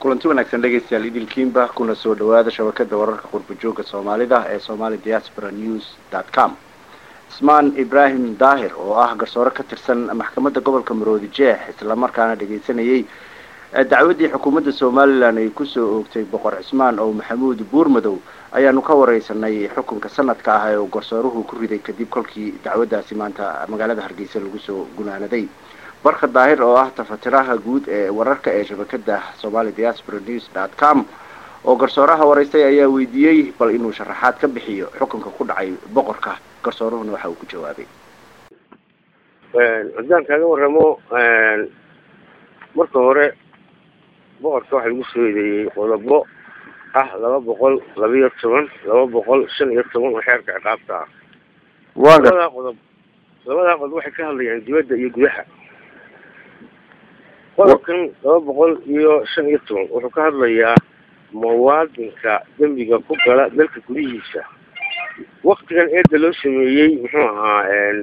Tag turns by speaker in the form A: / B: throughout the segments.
A: kulanti wanaagsan dhegaystayaal idilkiinba kuna soo dhawaada shabakada wararka qurba-joogga soomaalida ee somali diaspora news dot com ismaan ibraahim daahir oo ah garsoore ka tirsan maxkamadda gobolka maroodi jeex islamarkaana dhegaysanayay dacwaddii xukuumadda somalilan ay kusoo oogtay boqor cismaan oo maxamuud buurmadow ayaanu ka wareysanay xukunka sanadka ah ee uu garsooruhu ku riday kadib kolkii dacwaddaasi maanta magaalada hargeysa lagu soo gunaanaday barka daahir oo ah tafatiraha guud ee wararka ee shabakada somali diaspora news dot com oo garsooraha wareystay ayaa weydiiyey bal inuu sharaxaad ka bixiyo xukunka ku dhacay boqorka garsooruhuna waxa uu ku jawaabay
B: haddaan kaaga waramo marka hore boqorka waxaa lagu soo eedeeyey qodobo ah laba boqol laba iyo toban laba boqol shan iyo toban oo xeerka ciqaabta ah labadaa qodob labadaa qodob waxay ka hadlayaan dibadda iyo gudaha qodobkan laba boqol iyo shan iyo toban wuxuu ka hadlayaa muwaadinka dembiga ku gala dalka gudihiisa waktigan eedda loo sameeyey muxuu ahaa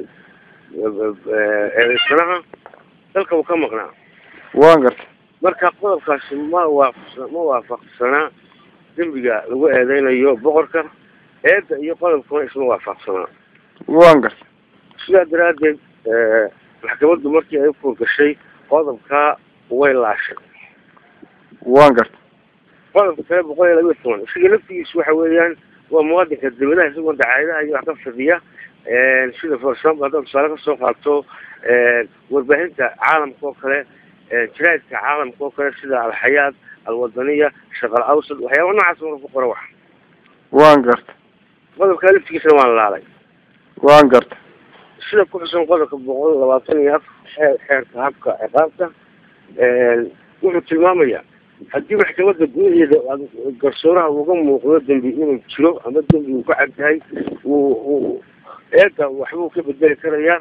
B: eedaysanaha dalka uu ka maqnaa
C: waan garta
B: marka qodobkaasi ma waafaqsa ma waafaqsanaa dembiga lagu eedeynayo boqorka eedda iyo qodobkuna isma waafaqsanaa
C: waan garta
B: sidaa daraaddeed maxkamaddu markii ay ufuur gashay qodobkaa way laashay
C: waan garta
B: qodobka kale boqol iyo labiyo toban isaga laftigiisu waxa weeyaan waa muwaadinka dawladaha isagoo dacaayadaha iyo wax ka fadhiya sida for example haddaad tusaale kasoo qaato warbaahinta caalamka oo kale jaraadka caalamka oo kale sida alxayaad alwadaniya shaqal awsad waxyaaba noocaas marka ku qora wax
C: waan garta
B: qodobkaa laftigiisana waan laalay
C: waan garta
B: sida ku xusan qodobka boqol labaatan iyo afar xeer xeerka habka ciqaabta wuxuu tilmaamayaa haddii maxkamadda gudaheeda garsooraha uga muuqdo dembi inuu jiro ama dembi uu ka cadyahay wuu eedda waxbuu ka bedeli karayaa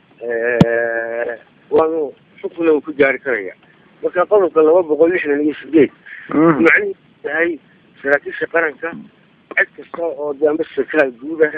B: waanu xukuna uu ku gaari karaya marka qodobka laba boqol lixdan iyo sideed macnihiisu yahay saraakiisha qaranka cid kasta oo de ama sarkaal guuda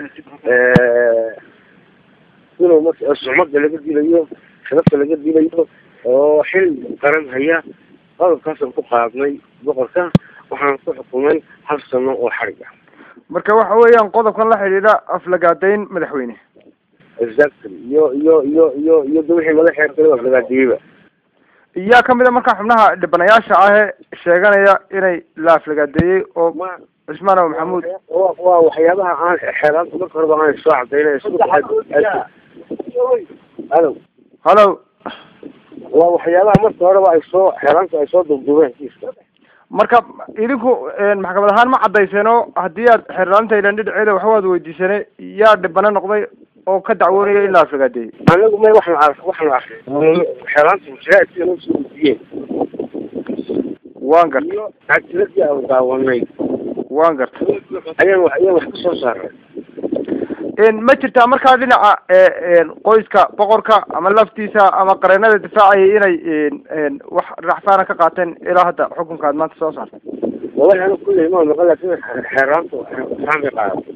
B: inuu marka sucmada laga dilayo sharafta laga dilayo oo xil qaran haya qodobkaasaan ku qaadnay boqorka waxaan ku xukumay hal sano oo xarig ah
C: marka waxa weeyaan qodobkan la xidhiidha aflagaadayn madaxweyne
B: exactly iyo iyo iyo iyo iyo da wixii laga xeer kale aflagaadiyeyba
C: iyaa kamid a marka xubnaha dhibanayaasha ahee sheeganaya inay la aflagaadeeyey oo cismaan o maxamuud
B: waa waxyaabaha aan xeeraanta marka horeba aan soo cadaynaya halo
C: halo
B: waa waxyaabaha marka horeba ay soo xeeraanta ay soo dubdubeen kiiska
C: marka idinku maxkamad ahaan ma cadayseeno haddii aad xeerlaalinta ilan dhinaceeda waxbaad weydiisane yaa dhibano noqday oo ka dacwoonaya in la aflagaadeeyey
B: anagu may waxna ar waxna akri xeeraanta mujaraadkii noo soo gudbiyeen
C: waan garta
B: iyo cagtiladii aan daawanay
C: waan garta
B: ayaan wax ayaan wax ka soo saaray
C: ma jirtaa markaa dhinaca qoyska boqorka ama laftiisa ama qareenada difaacayay inay wax raxsaana ka qaateen ilaa hadda xukunka aad maanta soo saartay
B: wallahi anigu kulley ma maqan laakin xeeraanta raxsaan bay qaadatay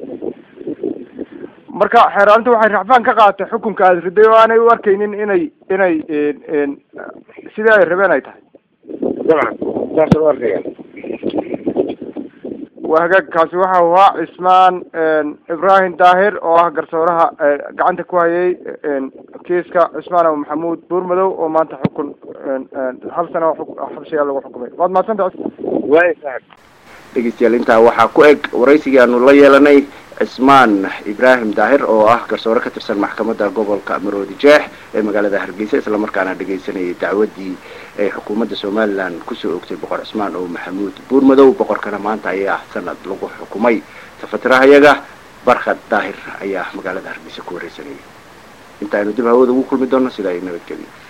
C: marka xeeraanta waxay raxfaan ka qaadatay xukunka aad riday oo aanay u arkaynin inay inay sidii ay rabeen ay tahay
B: dabcan saasa u arkaya
C: waa hagaag kaasi waxa uu ahaa cismaan ibraahim daahir oo ah garsooraha gacanta ku hayay kiiska cismaan o maxamuud buurmadow oo maanta xukun hal sano xabsigaa lagu xukumay waad mahadsanta
B: waay saaxib
A: dhegeystayaal intaa waxaa ku eg waraysigii aanu la yeelanay cismaan ibraahim daahir oo ah garsoore ka tirsan maxkamadda gobolka maroodi jeex ee magaalada hargeysa islamarkaana dhegaysanayay dacwaddii ay xukuumadda somalilan kusoo ogtay boqor cismaan oo maxamuud buurmadow boqorkana maanta ayaa sanad lagu xukumay tafatirahayaga barkhad daahir ayaa magaalada hargeysa ku wareysanayay inta aynu dib hawada ugu kulmi doono sida ay nabadgeliyo